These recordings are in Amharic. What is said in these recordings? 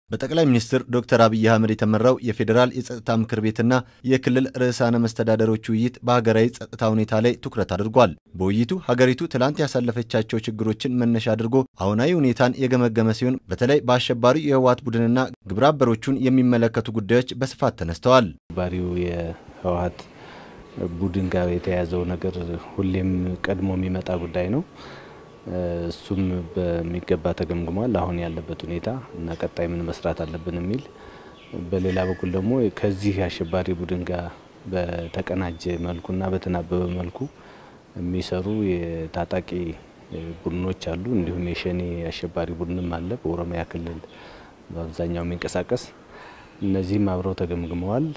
በጠቅላይ ሚኒስትር ዶክተር አብይ አህመድ የተመራው የፌዴራል የጸጥታ ምክር ቤትና የክልል ርዕሳነ መስተዳደሮች ውይይት በሀገራዊ ጸጥታ ሁኔታ ላይ ትኩረት አድርጓል። በውይይቱ ሀገሪቱ ትላንት ያሳለፈቻቸው ችግሮችን መነሻ አድርጎ አሁናዊ ሁኔታን የገመገመ ሲሆን በተለይ በአሸባሪው የህወሓት ቡድንና ግብረ አበሮቹን የሚመለከቱ ጉዳዮች በስፋት ተነስተዋል። አሸባሪው የህወሓት ቡድን ጋር የተያያዘው ነገር ሁሌም ቀድሞ የሚመጣ ጉዳይ ነው። እሱም በሚገባ ተገምግሟል። አሁን ያለበት ሁኔታ እና ቀጣይ ምን መስራት አለብን የሚል በሌላ በኩል ደግሞ ከዚህ አሸባሪ ቡድን ጋር በተቀናጀ መልኩና በተናበበ መልኩ የሚሰሩ የታጣቂ ቡድኖች አሉ። እንዲሁም የሸኔ አሸባሪ ቡድንም አለ በኦሮሚያ ክልል በአብዛኛው የሚንቀሳቀስ እነዚህም አብረው ተገምግመዋል።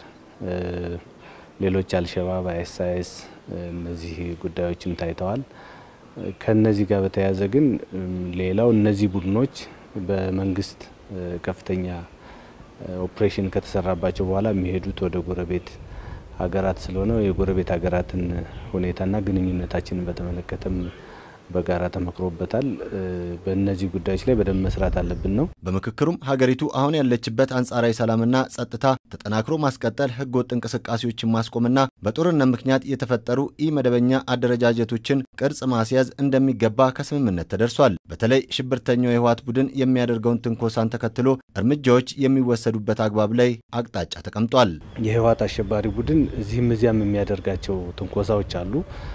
ሌሎች አልሸባብ፣ አይኤስአይኤስ እነዚህ ጉዳዮችም ታይተዋል። ከነዚህ ጋር በተያያዘ ግን ሌላው እነዚህ ቡድኖች በመንግስት ከፍተኛ ኦፕሬሽን ከተሰራባቸው በኋላ የሚሄዱት ወደ ጎረቤት ሀገራት ስለሆነ የጎረቤት ሀገራትን ሁኔታና ግንኙነታችንን በተመለከተም በጋራ ተመክሮበታል። በእነዚህ ጉዳዮች ላይ በደንብ መስራት አለብን ነው። በምክክሩም ሀገሪቱ አሁን ያለችበት አንጻራዊ ሰላምና ጸጥታ ተጠናክሮ ማስቀጠል፣ ህገወጥ እንቅስቃሴዎችን ማስቆምና በጦርነት ምክንያት የተፈጠሩ ኢ መደበኛ አደረጃጀቶችን ቅርጽ ማስያዝ እንደሚገባ ከስምምነት ተደርሷል። በተለይ ሽብርተኛው የህወሓት ቡድን የሚያደርገውን ትንኮሳን ተከትሎ እርምጃዎች የሚወሰዱበት አግባብ ላይ አቅጣጫ ተቀምጧል። የህወሓት አሸባሪ ቡድን እዚህም እዚያም የሚያደርጋቸው ትንኮሳዎች አሉ።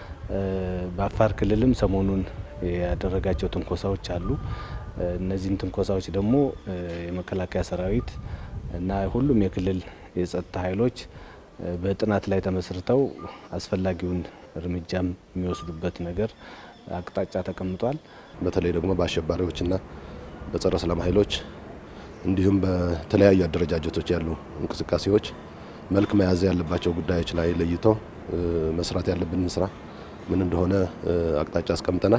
በአፋር ክልልም ሰሞኑን ያደረጋቸው ትንኮሳዎች አሉ። እነዚህን ትንኮሳዎች ደግሞ የመከላከያ ሰራዊት እና ሁሉም የክልል የጸጥታ ኃይሎች በጥናት ላይ ተመስርተው አስፈላጊውን እርምጃም የሚወስዱበት ነገር አቅጣጫ ተቀምጧል። በተለይ ደግሞ በአሸባሪዎችና በጸረ ሰላም ኃይሎች እንዲሁም በተለያዩ አደረጃጀቶች ያሉ እንቅስቃሴዎች መልክ መያዝ ያለባቸው ጉዳዮች ላይ ለይተው መስራት ያለብንን ስራ ምን እንደሆነ አቅጣጫ አስቀምጠናል።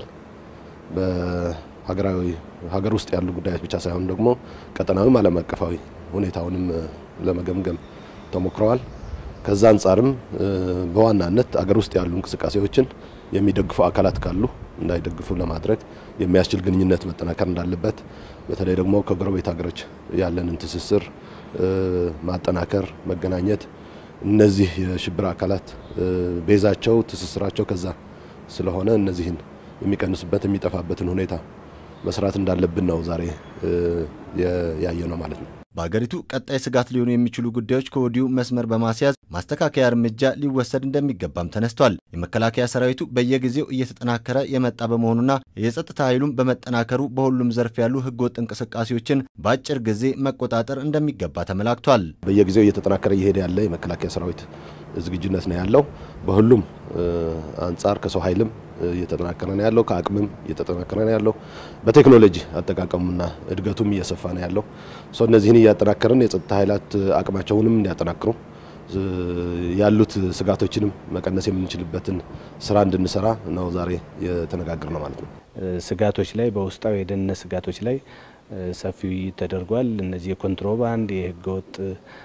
በሀገራዊ ሀገር ውስጥ ያሉ ጉዳዮች ብቻ ሳይሆን ደግሞ ቀጠናዊም ዓለም አቀፋዊ ሁኔታውንም ለመገምገም ተሞክረዋል። ከዛ አንጻርም በዋናነት አገር ውስጥ ያሉ እንቅስቃሴዎችን የሚደግፉ አካላት ካሉ እንዳይደግፉ ለማድረግ የሚያስችል ግንኙነት መጠናከር እንዳለበት፣ በተለይ ደግሞ ከጎረቤት ሀገሮች ያለንን ትስስር ማጠናከር፣ መገናኘት እነዚህ የሽብር አካላት ቤዛቸው ትስስራቸው ከዛ ስለሆነ እነዚህን የሚቀንስበት የሚጠፋበትን ሁኔታ መስራት እንዳለብን ነው ዛሬ ያየ ነው ማለት ነው። በሀገሪቱ ቀጣይ ስጋት ሊሆኑ የሚችሉ ጉዳዮች ከወዲሁ መስመር በማስያዝ ማስተካከያ እርምጃ ሊወሰድ እንደሚገባም ተነስቷል። የመከላከያ ሰራዊቱ በየጊዜው እየተጠናከረ የመጣ በመሆኑና የጸጥታ ኃይሉም በመጠናከሩ በሁሉም ዘርፍ ያሉ ህገወጥ እንቅስቃሴዎችን በአጭር ጊዜ መቆጣጠር እንደሚገባ ተመላክቷል። በየጊዜው እየተጠናከረ እየሄደ ያለ የመከላከያ ሰራዊት ዝግጁነት ነው ያለው። በሁሉም አንጻር ከሰው ኃይልም እየተጠናከረ ነው ያለው፣ ከአቅምም እየተጠናከረ ነው ያለው። በቴክኖሎጂ አጠቃቀሙና እድገቱም እየሰፋ ነው ያለው። እነዚህን እያጠናከርን የጸጥታ ኃይላት አቅማቸውንም እንዲያጠናክሩ ያሉት ስጋቶችንም መቀነስ የምንችልበትን ስራ እንድንሰራ ነው ዛሬ የተነጋገር ነው ማለት ነው። ስጋቶች ላይ በውስጣዊ የደህንነት ስጋቶች ላይ ሰፊ ውይይት ተደርጓል። እነዚህ የኮንትሮባንድ፣ የህገወጥ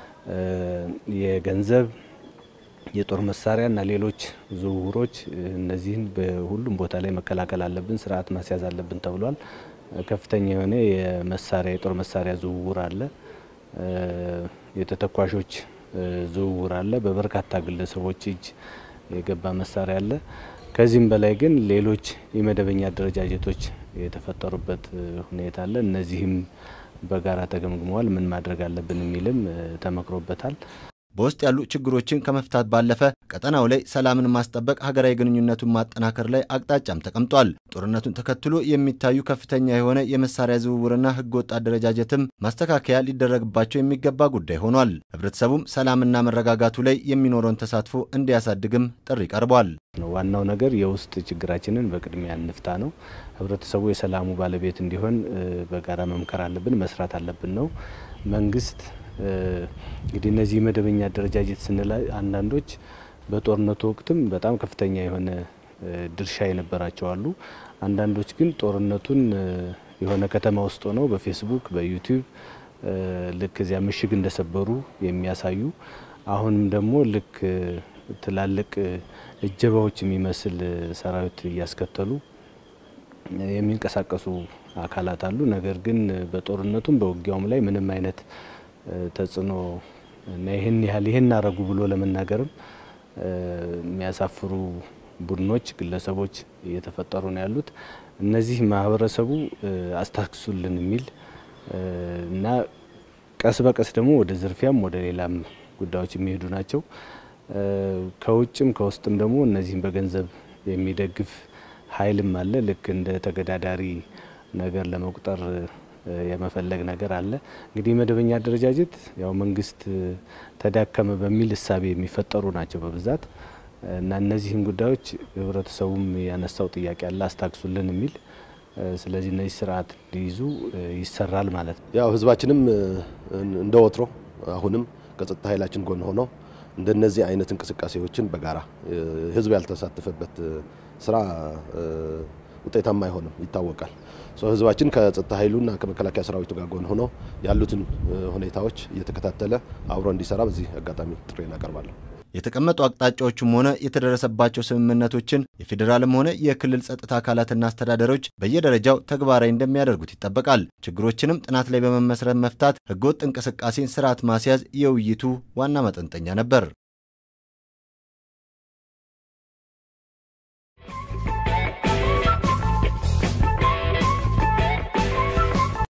የገንዘብ የጦር መሳሪያ እና ሌሎች ዝውውሮች እነዚህን በሁሉም ቦታ ላይ መከላከል አለብን፣ ስርዓት ማስያዝ አለብን ተብሏል። ከፍተኛ የሆነ የመሳሪያ የጦር መሳሪያ ዝውውር አለ፣ የተተኳሾች ዝውውር አለ፣ በበርካታ ግለሰቦች እጅ የገባ መሳሪያ አለ። ከዚህም በላይ ግን ሌሎች የመደበኛ አደረጃጀቶች የተፈጠሩበት ሁኔታ አለ። እነዚህም በጋራ ተገምግመዋል። ምን ማድረግ አለብን የሚልም ተመክሮበታል። በውስጥ ያሉ ችግሮችን ከመፍታት ባለፈ ቀጠናው ላይ ሰላምን ማስጠበቅ፣ ሀገራዊ ግንኙነቱን ማጠናከር ላይ አቅጣጫም ተቀምጧል። ጦርነቱን ተከትሎ የሚታዩ ከፍተኛ የሆነ የመሳሪያ ዝውውርና ህገወጥ አደረጃጀትም ማስተካከያ ሊደረግባቸው የሚገባ ጉዳይ ሆኗል። ህብረተሰቡም ሰላምና መረጋጋቱ ላይ የሚኖረውን ተሳትፎ እንዲያሳድግም ጥሪ ቀርቧል። ዋናው ነገር የውስጥ ችግራችንን በቅድሚያ እንፍታ ነው። ህብረተሰቡ የሰላሙ ባለቤት እንዲሆን በጋራ መምከር አለብን፣ መስራት አለብን ነው መንግስት እንግዲህ እነዚህ መደበኛ አደረጃጀት ስንል አንዳንዶች በጦርነቱ ወቅትም በጣም ከፍተኛ የሆነ ድርሻ የነበራቸው አሉ። አንዳንዶች ግን ጦርነቱን የሆነ ከተማ ውስጥ ሆነው በፌስቡክ በዩቲዩብ ልክ እዚያ ምሽግ እንደሰበሩ የሚያሳዩ አሁንም ደግሞ ልክ ትላልቅ እጀባዎች የሚመስል ሰራዊት እያስከተሉ የሚንቀሳቀሱ አካላት አሉ። ነገር ግን በጦርነቱም በውጊያውም ላይ ምንም አይነት ተጽዕኖ እና ይህን ያህል ይህን አረጉ ብሎ ለመናገርም የሚያሳፍሩ ቡድኖች፣ ግለሰቦች እየተፈጠሩ ነው ያሉት። እነዚህ ማህበረሰቡ አስታክሱልን የሚል እና ቀስ በቀስ ደግሞ ወደ ዝርፊያም ወደ ሌላም ጉዳዮች የሚሄዱ ናቸው። ከውጭም ከውስጥም ደግሞ እነዚህም በገንዘብ የሚደግፍ ኃይልም አለ። ልክ እንደ ተገዳዳሪ ነገር ለመቁጠር የመፈለግ ነገር አለ። እንግዲህ መደበኛ አደረጃጀት ያው መንግስት ተዳከመ በሚል እሳቤ የሚፈጠሩ ናቸው በብዛት እና እነዚህን ጉዳዮች ህብረተሰቡም ያነሳው ጥያቄ አለ አስታክሱልን የሚል ስለዚህ እነዚህ ስርዓት እንዲይዙ ይሰራል ማለት ነው። ያው ህዝባችንም እንደ ወትሮ አሁንም ከጸጥታ ኃይላችን ጎን ሆነው እንደነዚህ አይነት እንቅስቃሴዎችን በጋራ ህዝብ ያልተሳተፈበት ስራ ውጤታማ አይሆንም፣ ይታወቃል። ህዝባችን ከጸጥታ ኃይሉና ከመከላከያ ሰራዊቱ ጋር ጎን ሆኖ ያሉትን ሁኔታዎች እየተከታተለ አብሮ እንዲሰራ በዚህ አጋጣሚ ጥሪ እናቀርባለሁ። የተቀመጡ አቅጣጫዎችም ሆነ የተደረሰባቸው ስምምነቶችን የፌዴራልም ሆነ የክልል ጸጥታ አካላትና አስተዳደሮች በየደረጃው ተግባራዊ እንደሚያደርጉት ይጠበቃል። ችግሮችንም ጥናት ላይ በመመስረት መፍታት፣ ህገወጥ እንቅስቃሴን ስርዓት ማስያዝ የውይይቱ ዋና መጠንጠኛ ነበር።